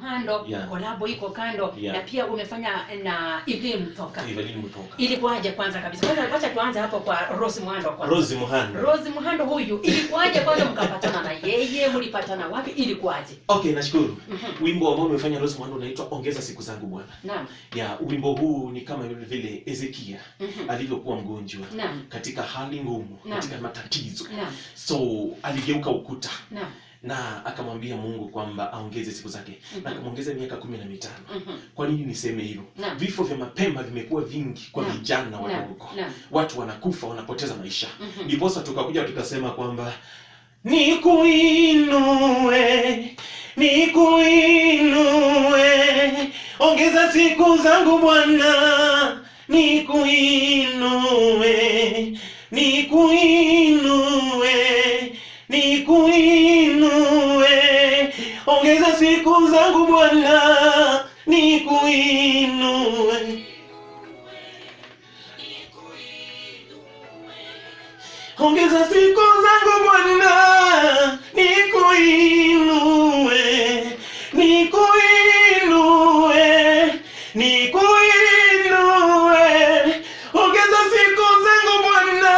Muhando Yeah. kolabo iko kando Yeah. na pia umefanya na Evelyn Mtoka. Evelyn Mutoka. Ilikuwaje kwanza kabisa? Kwanza wacha tuanze hapo kwa Rose Muhando kwanza. Rose Muhando. Rose Muhando huyu ilikuwaje kwanza mkapatana na yeye? Mlipatana wapi? Ilikuwaje? Okay, nashukuru. Mhm. Wimbo ambao umefanya Rose Muhando unaitwa Ongeza siku zangu Bwana. Naam. Ya, wimbo huu ni kama vile Ezekia Mhm. alivyokuwa mgonjwa Naam. katika hali ngumu, Naam. katika matatizo. Naam. So aligeuka ukuta Naam. na akamwambia Mungu kwamba aongeze siku zake Mhm. na akamwongeza miaka kumi na mitano. Mhm. Kwa nini niseme hivyo? Naam. Vifo vya mapema vimekuwa vingi kwa Naam. vijana Naam. wadogo. Naam. Watu wanakufa, wanapoteza maisha. Mhm. Ndiposa tukakuja tukasema kwamba nikuinue, nikuinue, ongeza siku zangu Bwana, nikuinue, nikuinue, nikuinue, ongeza siku zangu Bwana, nikuinue. Ongeza siku zangu Bwana, nikuinue, nikuinue, nikuinue. Ongeza siku zangu Bwana,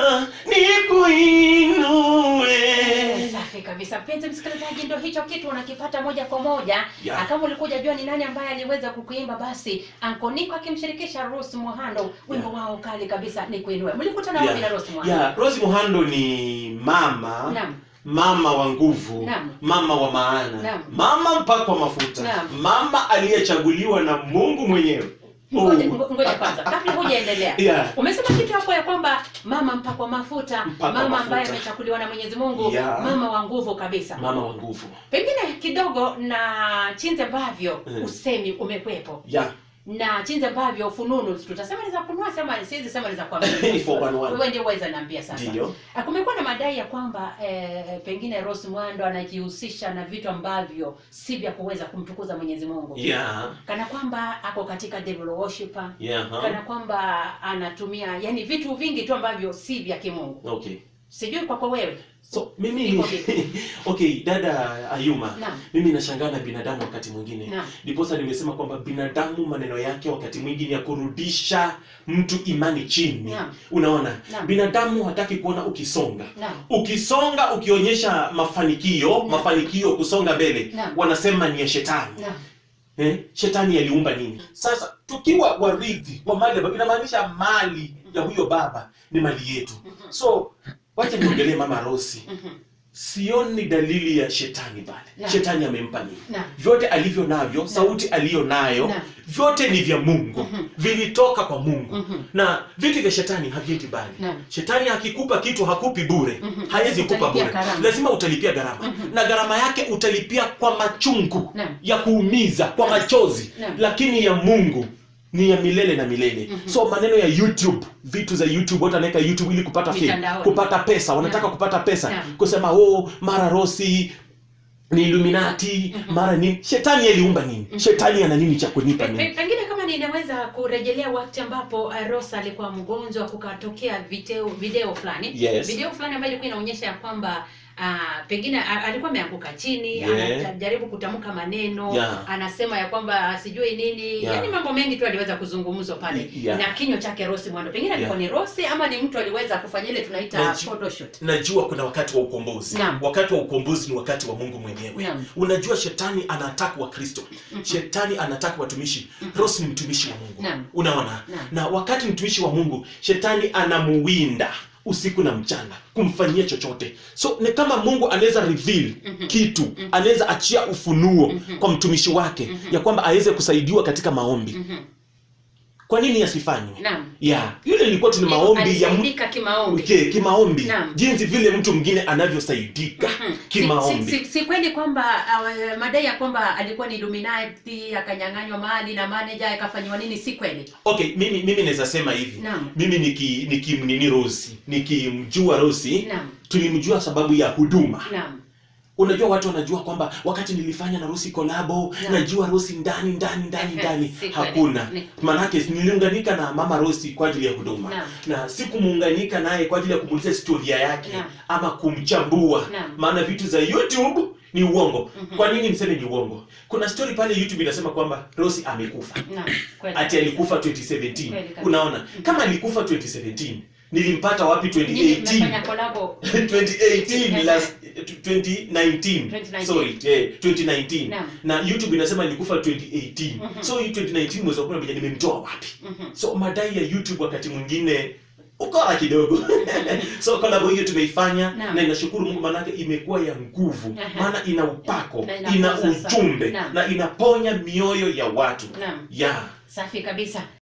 nikuinue. Safi kabisa. Mpenzi msikilizaji, ndio hicho kitu unakipata moja kwa moja. Yeah. Na Kama ulikuwa hujajua ni nani ambaye aliweza kukuimba, basi Anko Niko akimshirikisha Rose Muhando, wimbo Yeah. wao kali kabisa ni kuinue. Mlikutana wapi na Rose Muhando? Yeah, Rose Muhando ni mama Naam. mama wa nguvu Naam. mama wa maana Naam. mama mpakwa mafuta Naam. mama aliyechaguliwa na Mungu mwenyewe Ngoja Oh. ngo- ngoja kwanza, kabla hujaendelea. Yeah. Umesema kitu hapo ya kwamba mama mpakwa mafuta, Mpakwa mama mafuta. ambaye amechakuliwa na Mwenyezi Mungu, Yeah. mama wa nguvu kabisa. mama wa nguvu Pengine kidogo na jinsi ambavyo Mm. usemi umekwepo yeah. na jinsi ambavyo fununu tutasema ni za kunua sema siwezi sema ni za kwa Ni 411. wewe ndio uweza niambia sasa Ndiyo. Ah, kumekuwa na madai ya kwamba eh, pengine Rose Muhando anajihusisha na vitu ambavyo si vya kuweza kumtukuza Mwenyezi Mungu Yeah. kana kwamba ako katika devil worshiper Yeah. huh? kana kwamba anatumia yani vitu vingi tu ambavyo si vya kimungu Okay. sijui kwako wewe So mimi Iko vipi? okay, dada Ayuma, Naam. mimi nashangaa na binadamu wakati mwingine. Naam. Ndiposa nimesema kwamba binadamu maneno yake wakati mwingine ya kurudisha mtu imani chini. Naam. Unaona? Naam. Binadamu hataki kuona ukisonga. Naam. Ukisonga ukionyesha mafanikio, Naam. mafanikio kusonga mbele, Naam. wanasema ni ya shetani. Naam. Eh? Shetani aliumba nini? Sasa tukiwa warithi wa mali ya baba, inamaanisha mali ya huyo baba ni mali yetu. Mhm. So wacha niongelee mama Rosi. Mhm. Sioni dalili ya shetani pale. Naam. Shetani amempa nini? Naam. Vyote alivyo navyo, sauti aliyo nayo, Naam. vyote ni vya Mungu, Mhm. vilitoka kwa Mungu. Mhm. Na vitu vya shetani haviendi bali. Naam. Shetani akikupa kitu hakupi bure, Mhm. hawezi kupa Utalipia bure, gharama. lazima utalipia gharama Mhm. na gharama yake utalipia kwa machungu Naam. ya kuumiza, kwa machozi, Naam. lakini ya Mungu ni ya milele na milele. Mhm. So maneno ya YouTube, vitu za YouTube, watu wanaweka YouTube ili kupata fame, Mitandaoni. kupata pesa, wanataka Naam. kupata pesa, Naam. kusema oh, mara Rosi ni Illuminati, Mhm. mara nini. Shetani aliumba nini? Mhm. Shetani ana nini cha kunipa Pe- mimi? pe- Pengine kama ninaweza kurejelea wakati ambapo uh, Rosa alikuwa mgonjwa, kukatokea video video fulani Yes. video fulani ambayo ilikuwa inaonyesha ya kwamba uh, pengine a- alikuwa ameanguka chini Yeah. anajaribu kutamka maneno Yeah. anasema ya kwamba sijui nini Yeah. yani mambo mengi tu aliweza kuzungumzwa pale Yeah. na kinywa chake Rosi Mwando pengine alikuwa ni Rosi ama ni mtu aliweza kufanya ile tunaita Naju- photoshoot najua kuna wakati wa ukombozi Naam. wakati wa ukombozi ni wakati wa mungu mwenyewe Naam. unajua shetani anataka wa kristo Mhm. shetani anataka watumishi Mhm. rosi ni mtumishi wa mungu Naam. unaona Naam. na wakati mtumishi wa mungu shetani anamuwinda usiku na mchana kumfanyia chochote so ni kama mungu anaweza reveal Mhm. kitu Mhm. anaweza achia ufunuo Mhm. kwa mtumishi wake Mhm. ya kwamba aweze kusaidiwa katika maombi Mhm. kwa nini asifanywe Naam. ya yule ilikuwa tu ni maombi ya mtu alisaidika kimaombi Okay, kimaombi Naam. jinsi vile mtu mwingine anavyosaidika Mhm. kimaombi Si, si, si, si kweli kwamba uh, madai ya kwamba alikuwa ni Illuminati akanyang'anywa mali na manager akafanyiwa nini, si kweli. okay mimi mimi naweza sema hivi Naam. mimi niki nikimnini rosi nikimjua rosi Naam. tulimjua sababu ya huduma Naam. unajua watu wanajua kwamba wakati nilifanya na rosi kolabo Naam. najua rosi ndani ndani ndani Ehe, ndani si kweli. hakuna Ni- manake niliunganika na mama rosi kwa ajili ya huduma Naam. na sikumuunganika naye kwa ajili ya kumuuliza historia yake Naam. ama kumchambua Naam. maana vitu za youtube ni uongo Mhm. kwa nini niseme ni uongo kuna story pale youtube inasema kwamba rosi amekufa Naam, kweli. ati alikufa 2017 Kweli kabisa. unaona kama alikufa 2017 nilimpata wapi Nyinyi mmefanya 2018 kolabo 2018 last 2019 2019. sorry eh, 2019 Naam. na youtube inasema nilikufa 2018 Mhm. so hii 2019 mwezi wa kumi na moja nimemtoa wapi Mhm. so madai ya youtube wakati mwingine ukora kidogo so kolabo hiyo tumeifanya Naam. na inashukuru mungu maanake imekuwa ya nguvu Aha. maana ina upako Na inapoza ina sana. ujumbe Naam. na inaponya mioyo ya watu Naam, ya safi kabisa